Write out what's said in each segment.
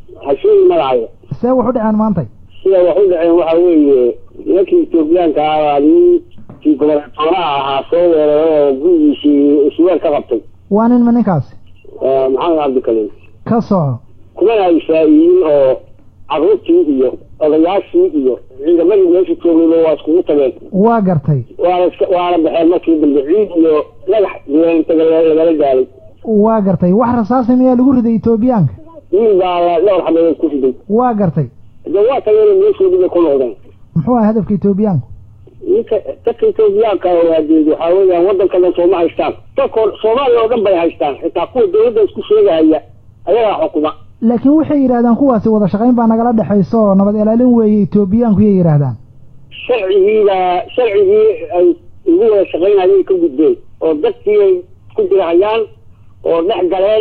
hasheegi magacayo see wax u dhaceen maantay sida wax u dhaceen waxa weeye nimankii etoobiyaanka ahaa nin kii gobernatooraha ahaa soo weeraray oo gurigiisii isweel ka qabtay waa nin ma ninkaasi maxamed cabdikalim ka soco kumana ay faa'iiyin oo carruurtii iyo odayaashii iyo ciidamadii meesha joogayba waa iskugu tageen waa gartay waana iska waana baxeen markii dambe ciid iyo dhagax diyaantaga lagala gaaday waa gartay wax rasaasa miyaa lagu riday etoobiyaanka wiil baa la dhowr xabeeyood ku riday waa gartay de waa tageen meeshoodii bay ku noqdeen muxuu aha hadafka etoobiyaanku ninka dadka etoobiyaanka waadeed waxaa weeyaan waddanka dhan sooma haystaan dadko soomaaliya oo dhan bay haystaan xitaa kuwa dawladda isku sheegahaya ayagaa xukuma laakiin waxay yidhahdaan kuwaasi wada shaqayn baa nagala dhexayso oo nabad ilaalin weeye etoobiyaanku yay yidhaahdaan sharcigiiba sharcigii ay ugu wada shaqaynayay ka gudbeen oo dadkii ay isku dirahayaan oo dhex galeen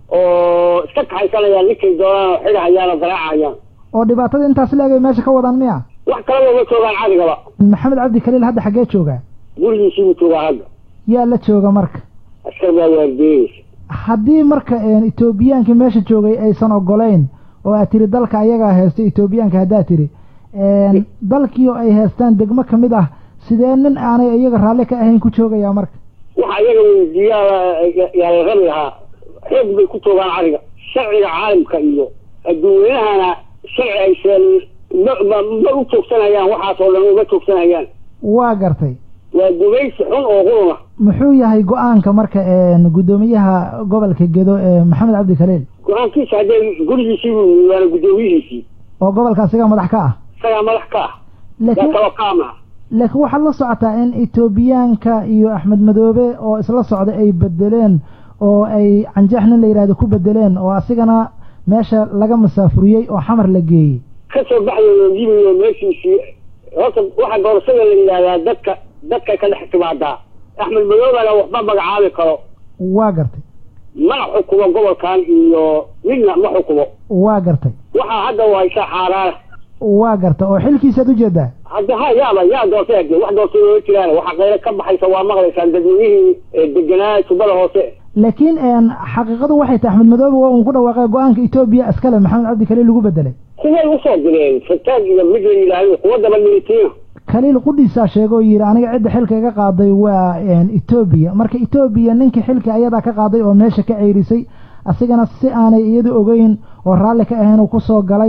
oo iska kaxaysanayaan ninkay doonaan oo xidhahayaan oo garaacayaan oo dhibaatada intaas leegay meesha ka wadaan miya wax kale looma joogaan cadigaba maxamed cabdi kaliil hadda xaggee joogaa gurigiisiibuu joogaa hadda yaa la jooga marka askar baa waardeeyeysa haddii marka etoobiyaankii meesha joogay aysan ogolayn oo aad tiri dalka ayagaa heesta etoobiyaanka haddaad tiri dalkii oo ay heestaan degmo ka mid ah sidee nin aanay iyaga raalli ka ahayn ku joogayaa marka waxa iyaga weydiiyaa yaa la rabi lahaa xoog bay ku joogaan cariga sharciga caalamka iyo adduunyanahana sharci aysan ma ma ma u joogsanayaan waxaas oo dhan uma joogsanayaan waa gartay waa gumaysi xun oo quruna muxuu yahay go-aanka marka guddoomiyaha gobolka gedo ee maxamed cabdi kaliil go-aankiisa haddee gurigiisii buu waana guddoomiyihiisii oo gobolka asiga madax ka ah isagaa madax ka ah yaa laakiin kaloo kaama laakiin waxaad la socotaa in etoobiyaanka iyo axmed madoobe oo isla socda ay bedeleen oo ay canjeex nin la yidhahdo ku bedeleen oo asigana meesha laga masaafuriyey oo xamar la geeyey ka soo baxayo yimayo meeshiisii horta waxa doorashada la yidhahdaa dadka dadka ka dhex timaadaa axmed madoobana waxba magacaabi karo waa gartay mana xukumo gobolkan iyo midna ma xukumo waa gartay waxaa hadda u haysaa xaaraana waa gartay oo xilkiisaad ujeedaa hadda ha yaaba yaa doortay hade wax doortay loola jiraan waxa qaylo ka baxaysa waa maqlaysaan dadweynihii deganaa tubada hoose laakiin xaqiiqadu waxay tahay axmed madoobe waa uun ku dhawaaqay go-aanka etoobiya iskale maxamed cabdi kaliil lagu bedelay kuway usoo direen fataag iyo mid la yidhaahdo kuwa daba militiina kaliil qudhiisaa sheegoo yidhi aniga cidda xilka iga qaaday waa etoobiya marka etoobiya ninkii xilka ayadaa ka qaaday oo meesha ka ceyrisay asigana si aanay iyadu ogeyn oo raalli ka ahayn uu kusoo galay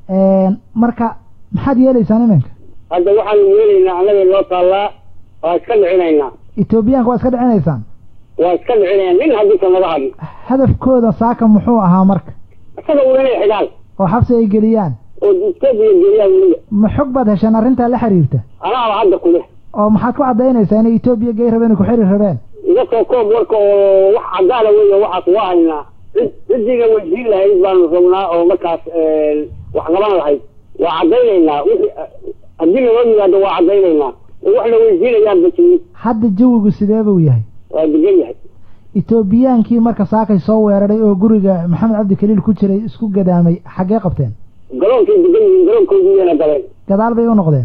marka maxaad yeelaysaan iminka hadda waxaanu yeelaynaa annaga noo taallaa waa iska dhicinaynaa etoobiyaanka waa iska dhicinaysaan waa iska dhicinaynaa nin haddiisa naga hadin hadafkooda saaka muxuu ahaa marka isaga uu inay xigaan oo xabsi ay geliyaan oo etoobiya geeyaan weliba ma xog baad hesheen arrintaa la xiriirta anaaba hadda kuleh oo maxaad ku caddaynaysaa inay etoobiya gey rabeen ku xiri rabeen iga soo koob warka oo wax cadaana weya waxaas waa haynaa cid cidiina weydiin lahayd baanu rabnaa oo markaas wax qaban lahayd waa caddaynaynaa wixii haddii naloo yimaado waa caddaynaynaa oo wax la weydiinayaan bajiyin hadda jawigu sidee buu yahay waa degan yahay etoobiyaankii marka saakay soo weeraray oo guriga maxamed cabdi kaliil ku jiray isku gadaamay xaggee qabteen garoonkay degan yihiin garoonkoodiiyana galeen gadaal bay u noqdeen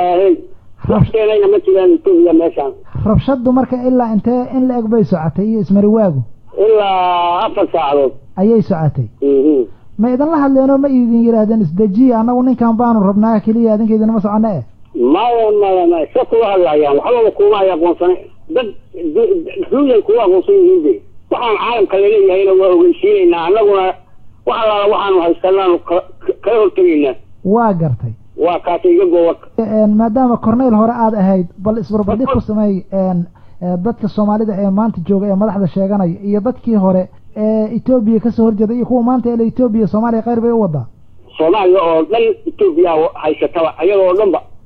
wax keenayna ma jiraan etoobiya meeshaan rabshaddu marka ilaa intee in la eg bay socotay iyo ismariwaagu ilaa afar saacadood ayay socotay mhm ma idinla hadleenoo ma idin yidhaahdeen isdejiya annagu ninkan baanu rabnaa keliya adinka idinama soconno eh maya maya maya sa kula hadlayaan waxbaba kuma ay aqoonsane dad duuyan kuwa aqoonsan yihiin de waxaan caalamka laleeyahayna waa ogeysiinaynaa annaguna wax allaala waxaanu haysanaanu ka- kala hortegaynaa waa gartay waa kaasa iga goowarka maadaama corneyl hore aada ahayd bal isbarbardhig ku sameey dadka soomaalida ee maanta jooga ee madaxda sheeganaya iyo dadkii hore ee etoobiya kasoo horjeeda iyo kuwa maanta ele etoobiya soomaaliya kheyr bay u wadaa soomaaliya oo dhan etoobiya haysataba ayadoo dhanba